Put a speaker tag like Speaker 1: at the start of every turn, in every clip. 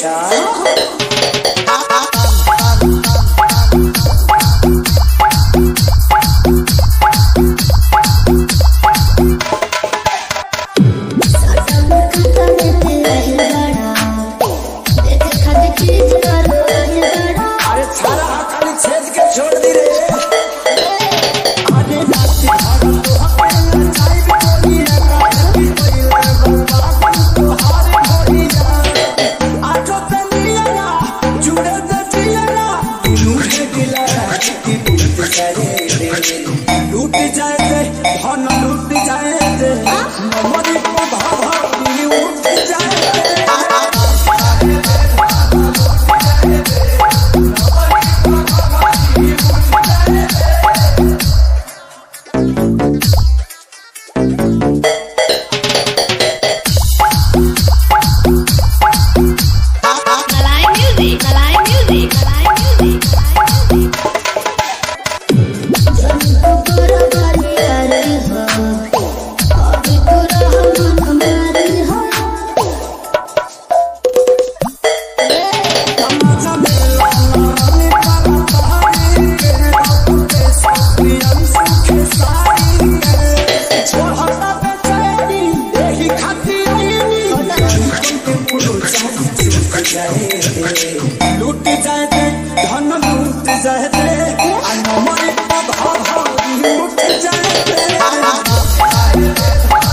Speaker 1: अच्छा अरे सारा हाथ खाली छेद के छोड़ दी रे आगे नाची भागा तो हमें चाय भी बोली रे काहे की कोई बर्बाद तो हारे होई जा आजो ते मिलना जुड़े ते जिलना झूठे दिला की लूट जाए दे लूट जाए दे धन लूट जाए दे मरी को भाभा उठ जाए दे
Speaker 2: Malay music, Malay music, Malay music, Malay music.
Speaker 1: लूट जाए दे धन लूट जाए दे हमारे भाव लूट जाए दे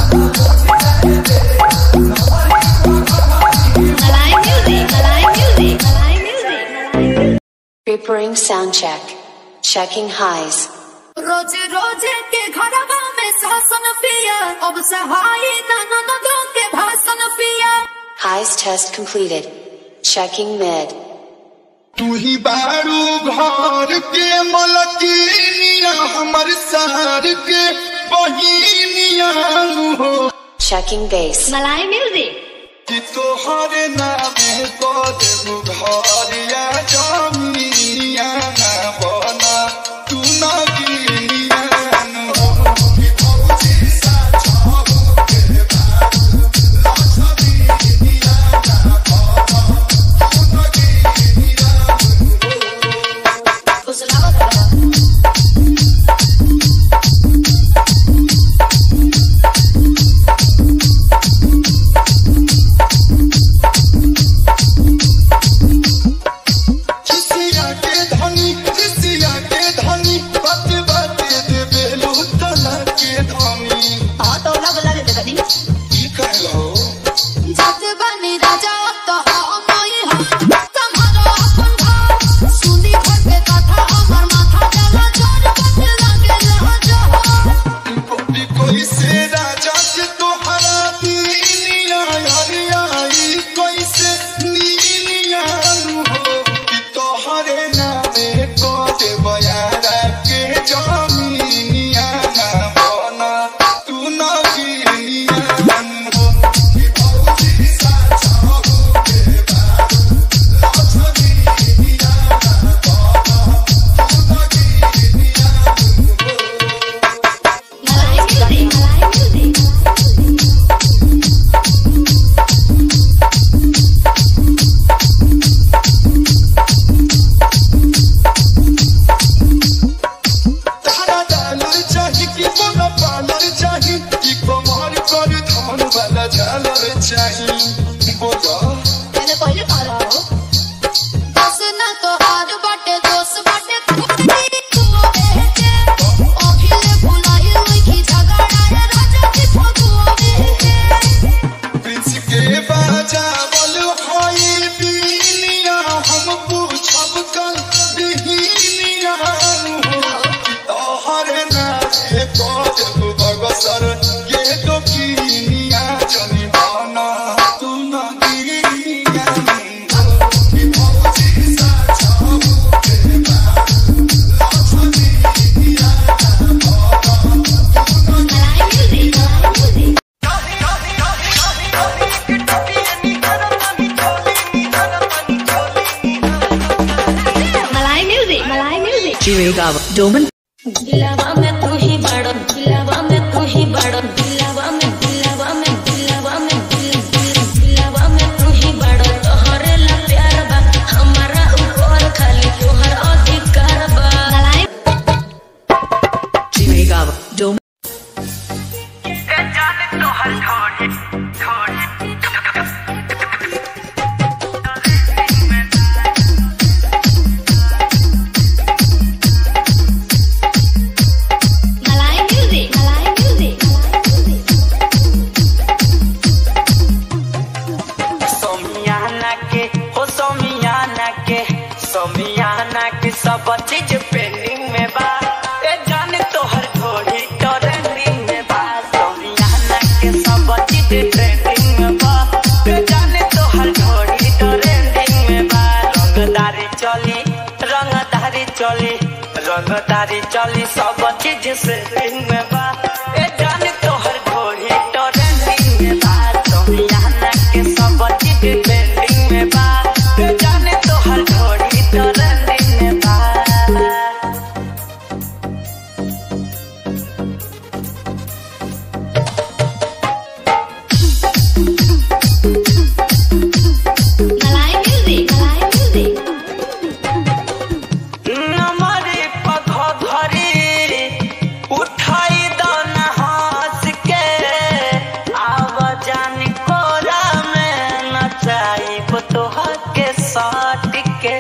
Speaker 2: Malay music, Malay music, Malay music.
Speaker 3: Preparing sound check. Checking highs.
Speaker 4: रोज रोज के घरवा में शासन पिया अब सहाय ननदों के भाषण पिया
Speaker 3: Highs test completed. Checking mid.
Speaker 5: तू ही बारू घर के मलकिनिया हमर सार के बहिनिया हो
Speaker 3: Checking bass.
Speaker 2: Malay music.
Speaker 5: कि तोहर नामे कदम घरिया जमिनिया ना बना तू ना गिनिया हो कि फौजी सा छहो के बारू लछमिनिया ना बना तू ना गिनिया किसिया के धनी किसिया के धनी बात बात दे बेलू तना के धनी की कहलो
Speaker 4: जत बनी राजा तो हम ही हम तुम्हारा अपन भाव सुनी घर के कथा हमर माथा जला जोर कटे लगे रह जा
Speaker 5: कोई कोई से राजा के तोहरा दीनिया हरिया ई कोई से नीनिया हो कि तोहरे नामे को दे बयारा के जमीनिया ना बना तू ना गिनिया हो कि भौजी सा छहो के बारू लछमिनिया ना बना तू ना गिनिया
Speaker 2: Malay music, Malay music.
Speaker 5: तारा डालर चाही कि बोला पालर चाही कि कमर कर धन वाला झालर चाही बोला
Speaker 4: पहले पहले करो बस ना तो हार बाटे दोस्त बाटे खुदी तू बेटे अभिले भुलाई हुई की झगड़ा है राजा की फगुआ में
Speaker 5: प्रिंस के बाजा बोल होई बीनिया हम पूछब कल बीनिया हो तोहर नामे को बगसर ये तो कीनिया जनी बना तू ना गिरिया हो कि भौजी सा छहो के बारू लछमिनिया ना बना तू ना
Speaker 2: Malay music, Malay music. Malay music, Malay music.
Speaker 4: दिलवा में तू ही बड़ो दिलवा में तू ही बड़ो दिलवा में दिलवा में दिलवा में दिल दिल दिलवा में तू ही बड़ो तोहरे ला
Speaker 6: सब चीज पेंडिंग में बा ए जाने तोहर थोड़ी ट्रेंडिंग में बा सोनियाना के सब चीज ट्रेंडिंग में बा ए जाने तोहर थोड़ी ट्रेंडिंग में बा रंगदारी चली रंगदारी चली रंगदारी चली सब चीज से में बा ए जाने तोहर थोड़ी ट्रेंडिंग में बा सोनियाना के सब चीज ट्रेंडिंग में बा ए जाने तोहर थोड़ी ट्रेंडिंग में बा
Speaker 2: Malay music. Malay music.
Speaker 6: नमरे पघ घरी उठाई दन हंस के आव जान कोरा में नचाई तोहर के साट के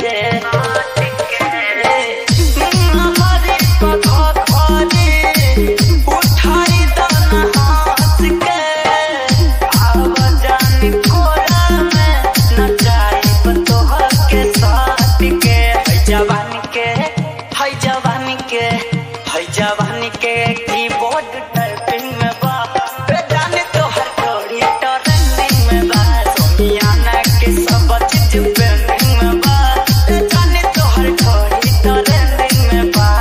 Speaker 6: नमरे पघ घरी उठाई दन हंस के आव जान कोरा में नचाई तोहर के साट के है जवानी के है जवानी के है जवानी के कीबोर्ड टाइपिंग में बा ए जाने तो हर थोड़ी ट्रेंडिंग में बा सोनियाना के सब चीज पेंडिंग में बा ए जाने तो हर थोड़ी ट्रेंडिंग में बा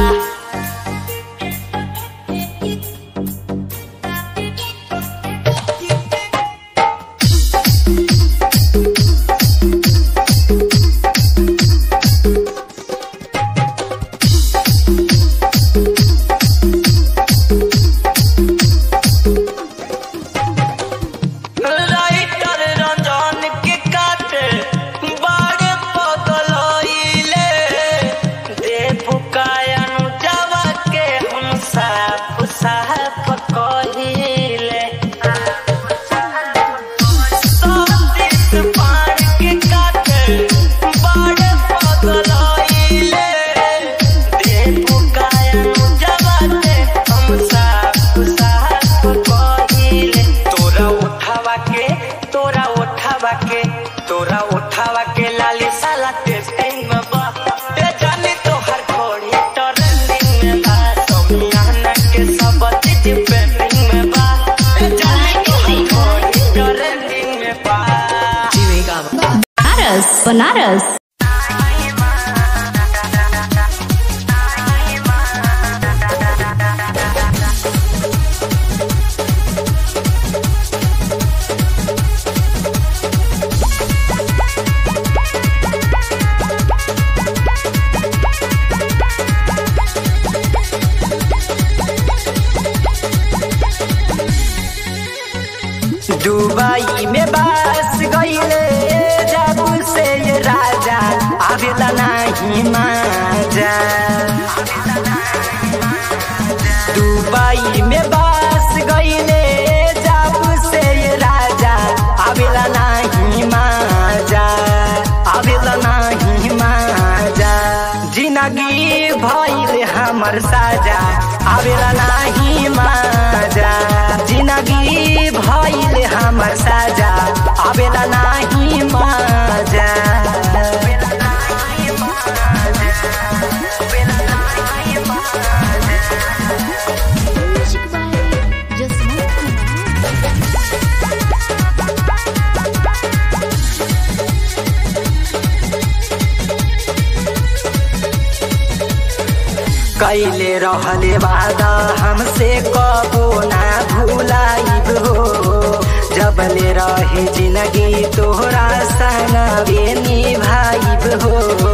Speaker 6: राइटर रंजन के काटे बड़े पगलइले देव कायनु जवा के हम साफ साफ कहिले सतीश पार के काटे बड़े पगलइले देव कायनु जवा के हम साफ साफ कहिले तोरा उठावा के तोरा उठावा के तोरा उठावा के लाली साला टेस्टिंग में बा ते जाने तो हर घोड़ी ट्रेंडिंग में बा सोमियाना के सब चीज पेंडिंग में बा ते जाने तो हर घोड़ी ट्रेंडिंग में बा
Speaker 2: Banaras. Banaras.
Speaker 6: दुबई में बस गईले जब से ये राजा आवेला नहीं माजा दुबई में बस गईले जब से ये राजा आवेला नहीं माजा आवेला नहीं माजा जिंदगी भइल हमर साजा आवेला नहीं माजा जिंदगी भइल हमर साजा आवेला नहीं माजा
Speaker 4: Music by Jasmine.
Speaker 6: कैले रहले वादा हमसे कबो ना भूलाइब हो जबले रहे जिंदगी तोहरा संगवे निभाइब हो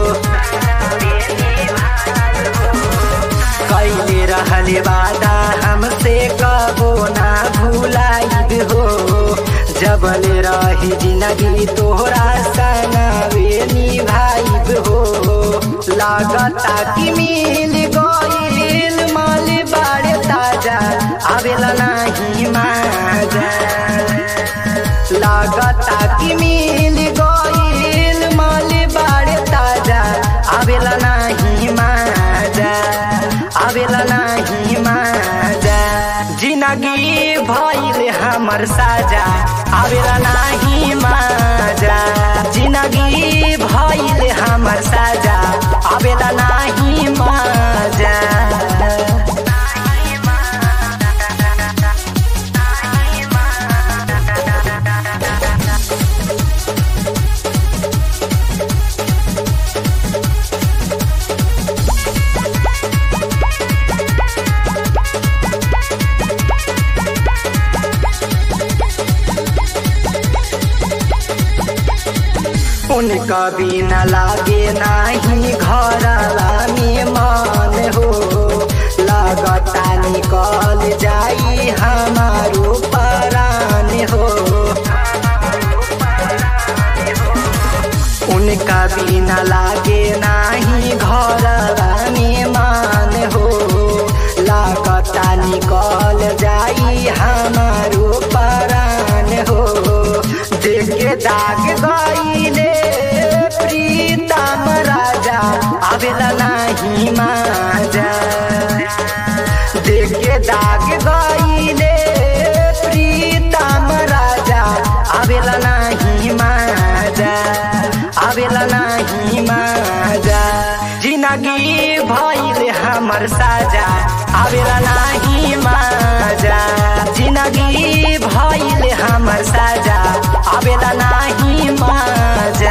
Speaker 6: कैले रहले वादा हमसे कबो ना भूलाइब हो जबले रहे जिंदगी तोहरा संगवे निभाइब हो लागता कि मिल गईल माल बाड़े ताजा आवेला नहीं माजा लागता कि मिल गईल माल बाड़े ताजा आवेला नहीं माजा आवेला नहीं माजा जिंदगी भइल हमर साजा आवेला नहीं माजा जिंदगी भइल हमर साजा आवेला ना उनका बिना लागे नाही घरवा में मन हो लगता निकल जाई हमारो परान हो उनका बिना लागे नाही घरवा में मान हो लागता निकल जाई हमारो परान हो देख के दाग गईले प्रीतम राजा आवेला नाही माजा देख के दाग गईले प्रीतम राजा आवेला नाही माजा आवेला नाही माजा जिंदगी भइल हमर साजा आवेला नाही माजा जिंदगी भइल हमर साजा आवेला नाही माजा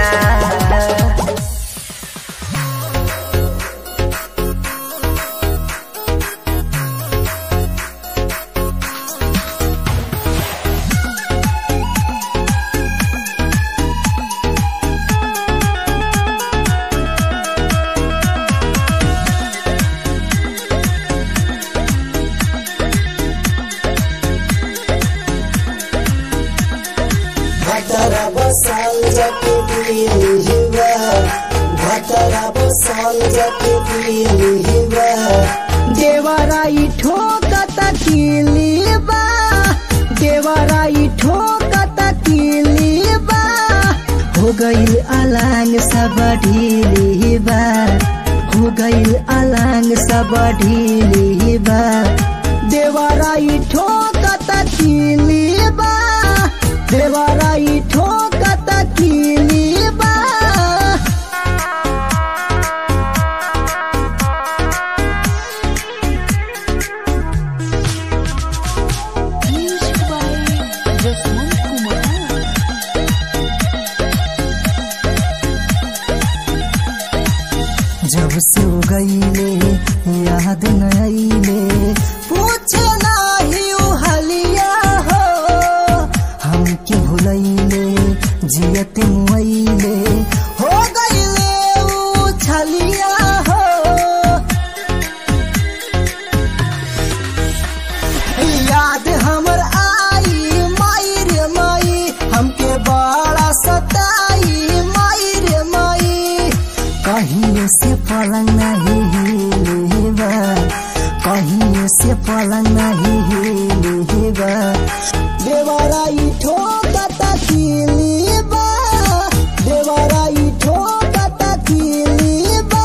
Speaker 1: घटरा बसाल जाके दिलिहिबा घटरा बसाल जाके दिलिहिबा देवराई ठोकत किलिबा देवराई ठोकत किलिबा हो गइल अलांग सब ढीलिबा हो गइल अलांग सब ढीलिबा देवराई ठोकत किलिबा देवराई ठोकत किलिबा जब से हो गईले याद न आईले पूछे नाही उ हलिया हो हमके भुलैले जियत मुआइले हो गईले उ छलिया हो याद हमर आई माई रे माई हमके बड़ा सताई माई रे माई कहीं से पलंग नहीं हिलेबा कहीं से पलंग नहीं हिलेबा देवराई ठोकत किलीबा देवराई ठोकत किलीबा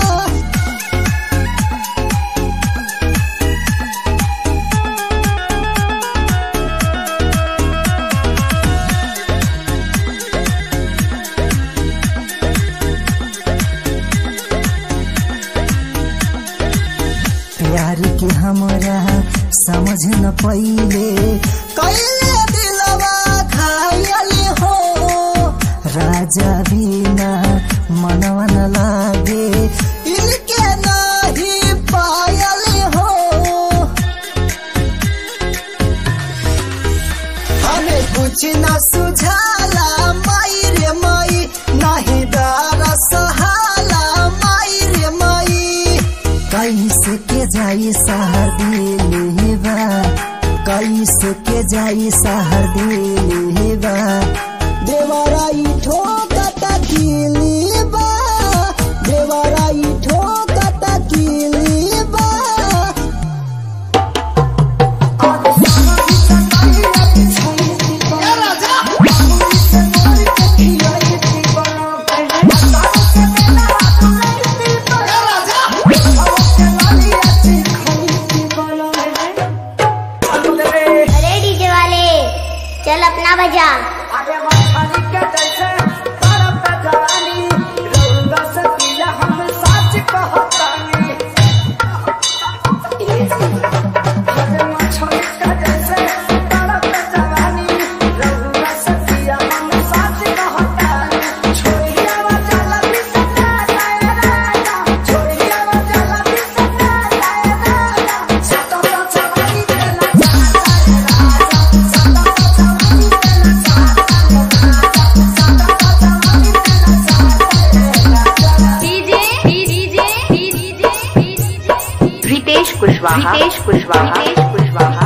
Speaker 1: प्यार के हमरा समझ न पइले कैले दिलवा खायले हो राजा बिना मनवा न लागे इनके नहीं पायले हो हमें कुछ न सुझाला माई रे माई नहीं डर सहाला माई रे माई कैसे के जाई सहर दिलेबा कैसे के जाई सहर दिलेबा देवराई ठोकत किलीबा देवराई ठोकत किलीबा
Speaker 7: अरे डीजे वाले चल अपना बजा
Speaker 6: आगे बढ़ के कैसे
Speaker 7: कुशवाहा रितेश कुशवाहा रितेश कुशवाहा